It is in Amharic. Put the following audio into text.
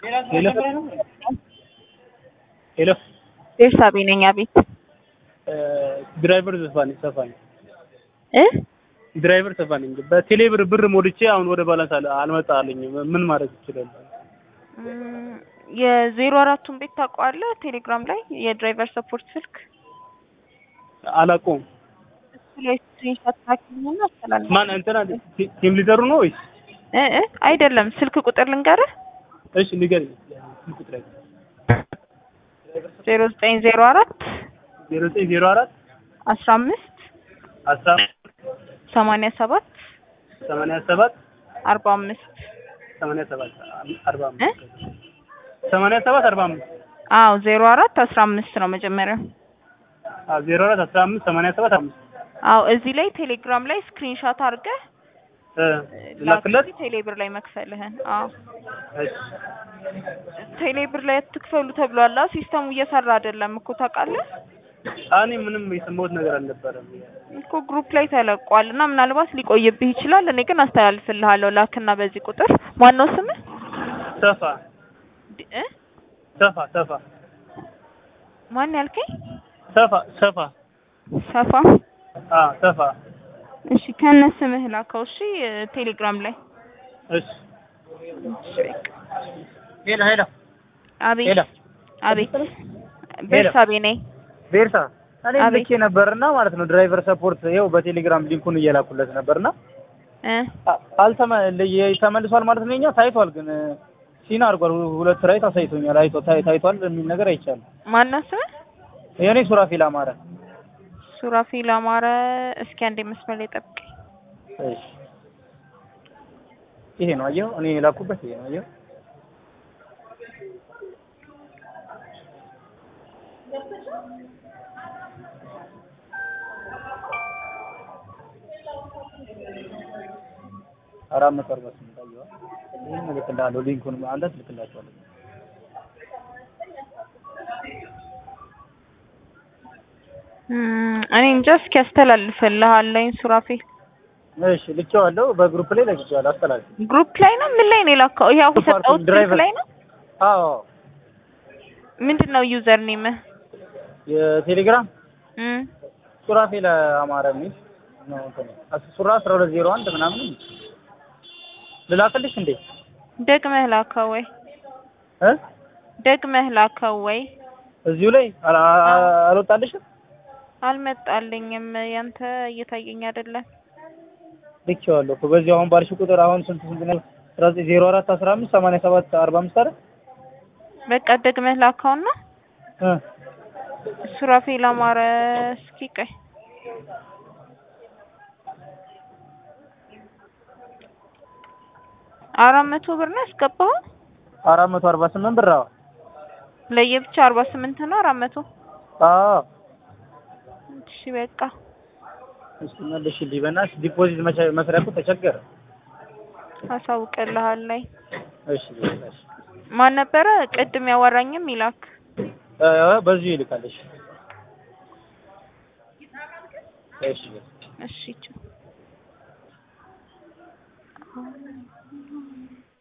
ሄሎ ሄሎ ቤርሳቤ ነኝ። አቤት ድራይቨር ዘፋኝ ሰፋኝ እ ድራይቨር ሰፋኝ በቴሌ ብር ብር ሞልቼ አሁን ወደ ባላንስ አለ አልመጣልኝም። ምን ማድረግ ይችላል? እም፣ የዜሮ አራቱን ቤት ታውቀዋለህ? ቴሌግራም ላይ የድራይቨር ሰፖርት ስልክ አላውቀውም። እሱ ላይ ስክሪንሾት ታኪኝና አስተላልፍ። ማን እንትና ቲ- ቲም ሊደሩ ነው ወይስ? እ እ አይደለም፣ ስልክ ቁጥር ልንገርህ እሺ ንገረኝ። ስልክ ቁጥር ዜሮ ዘጠኝ ዜሮ አራት ዜሮ ዘጠኝ ዜሮ አራት አስራ አምስት አስራ ሰማንያ ሰባት ሰማንያ ሰባት አርባ አምስት ሰማንያ ሰባት አርባ እ አምስት ሰማንያ ሰባት አርባ አምስት አዎ ዜሮ አራት አስራ አምስት ነው መጀመሪያው። አዎ ዜሮ አራት አስራ አምስት ሰማንያ ሰባት አምስት አዎ እዚህ ላይ ቴሌግራም ላይ ስክሪንሾት አድርገህ እ ላክለት። ላክልኝ ቴሌብር ላይ መክፈልህን። አዎ እሺ ቴሌብር ላይ አትክፈሉ ተብሏል። ሲስተሙ እየሰራ አይደለም እኮ ታውቃለህ እኔ ምንም የሰማሁት ነገር አልነበረም። እኮ ግሩፕ ላይ ተለቋል እና ምናልባት ሊቆይብህ ይችላል። እኔ ግን አስተላልፍልሃለሁ። ላክና በዚህ ቁጥር ማነው ስምህ? ሰፋ ድ- እ ሰፋ ሰፋ ማን ያልከኝ? ሰፋ ሰፋ ሰፋ። አ ሰፋ እሺ ከነ ስምህ ላከው። እሺ ቴሌግራም ላይ እሺ እሺ በቃ። ሄሎ ሄሎ አቤት ሄሎ አቤት ቤርሳቤ ነኝ። ቤርሳ እኔ አቤት። ልኬ ነበርና ማለት ነው ድራይቨር ሰፖርት ይኸው በቴሌግራም ሊንኩን እየላኩለት ነበርና እ አ- አልተመ ለ- ተመልሷል ማለት ነው። የኛ ታይቷል፣ ግን ሲና አድርጓል። ሁ- ሁለት ራይት አሳይቶኛል። አይቶ ታይ- ታይቷል የሚል ነገር አይቻልም። ማነው ስምህ? የኔ ሱራፊል አማረ። ሱራፊል አማረ። እስኪ አንዴ መስመር ላይ ጠብቀኝ። እሺ ይሄ ነው አየው፣ እኔ የላኩበት ይሄ ነው አየው። አራት መቶ አርባ ስምንት አየዋ። ይሄን እልክልሃለሁ፣ ሊንኩን አንተ ትልክላቸዋለህ። እም፣ እኔ እንጃ። እስኪ አስተላልፍልሃለኝ ሱራፊል እሺ ልኬዋለሁ፣ በግሩፕ ላይ ለግቼዋለሁ። አስተላልፍ። ግሩፕ ላይ ነው ምን ላይ ነው የላከው? ይሄ አሁን ሱፐር የሰጠሁት ስልክ ድራይቨር። ላይ ነው። አዎ ምንድን ነው ዩዘር ኔምህ? የቴሌግራም እም ሱራፌል አማረ የሚል ነው እንትን አስ- ሱራ አስራ ሁለት ዜሮ አንድ ምናምን ልላክልሽ እንዴ ደግመህ ላከው ወይ እ ደግመህ ላከው ወይ? እዚሁ ላይ አላ- አ- አልወጣልሽም አልመጣልኝም። ያንተ እየታየኝ አይደለም። ልኬዋለሁ እኮ በዚህ አሁን ባልሽ ቁጥር አሁን ስንት ስንት ነው አስራ ዘጠኝ ዜሮ አራት አስራ አምስት ሰማንያ ሰባት አርባ አምስት አይደል በቃ ደግመህ ላከውና እ ሱራፌል አማረ። እስኪ ቆይ አራት መቶ ብር ነው ያስገባኸው? አራት መቶ አርባ ስምንት ብር አዎ ለየብቻ አርባ ስምንት ነው አራት መቶ አዎ እሺ በቃ እስኪ መልሽልኝ በእናትሽ ዲፖዚት መቻ- መስሪያ እኮ ተቸገረ አሳውቅልሃለሁ። እሺ እሺ ማን ነበረ ቅድም ያወራኝም ይላክ እ በዚሁ ይልካለሽ እሺ እሺ ቻው።